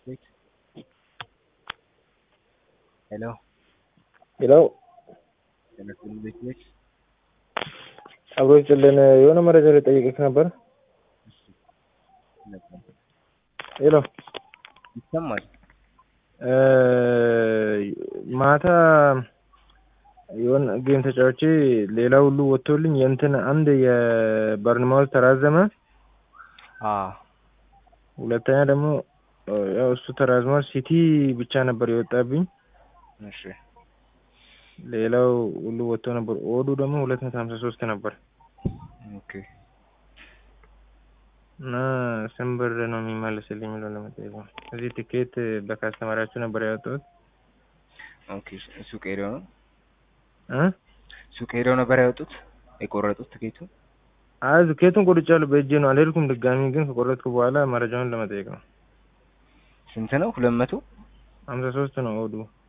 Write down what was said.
Wait. Hello. ሄሎ ቴሌፎን ቤት ነች? አብሮ ይስጥልን የሆነ መረጃ ልጠይቅህ ነበር። ነበር። ሄሎ ይሰማል? እ ማታ የሆነ ጌም ተጫውቼ ሌላ ሁሉ ወጥቶልኝ የእንትን አንድ የበርንማውዝ ተራዘመ። አዎ ሁለተኛ ደግሞ ያው እሱ ተራዝሟል። ሲቲ ብቻ ነበር የወጣብኝ። እሺ ሌላው ሁሉ ወጥቶ ነበር። ኦዱ ደግሞ ሁለት መቶ ሀምሳ ሶስት ነበር ኦኬ እና ስንት ብር ነው የሚመልስልኝ የሚለው ለመጠየቅ ነው። እዚህ ትኬት በካስተመራችሁ ነበር ያወጣሁት ኦኬ ሱቅ ሄደው ነው እ ሱቅ ሄደው ነበር ያወጡት የቆረጡት ትኬቱ? አይ ትኬቱን ቆርጫለሁ በእጄ ነው አልሄድኩም። ድጋሚ ግን ከቆረጥኩ በኋላ መረጃውን ለመጠየቅ ነው። ስንት ነው? ሁለት መቶ ሀምሳ ሶስት ነው ኦዱ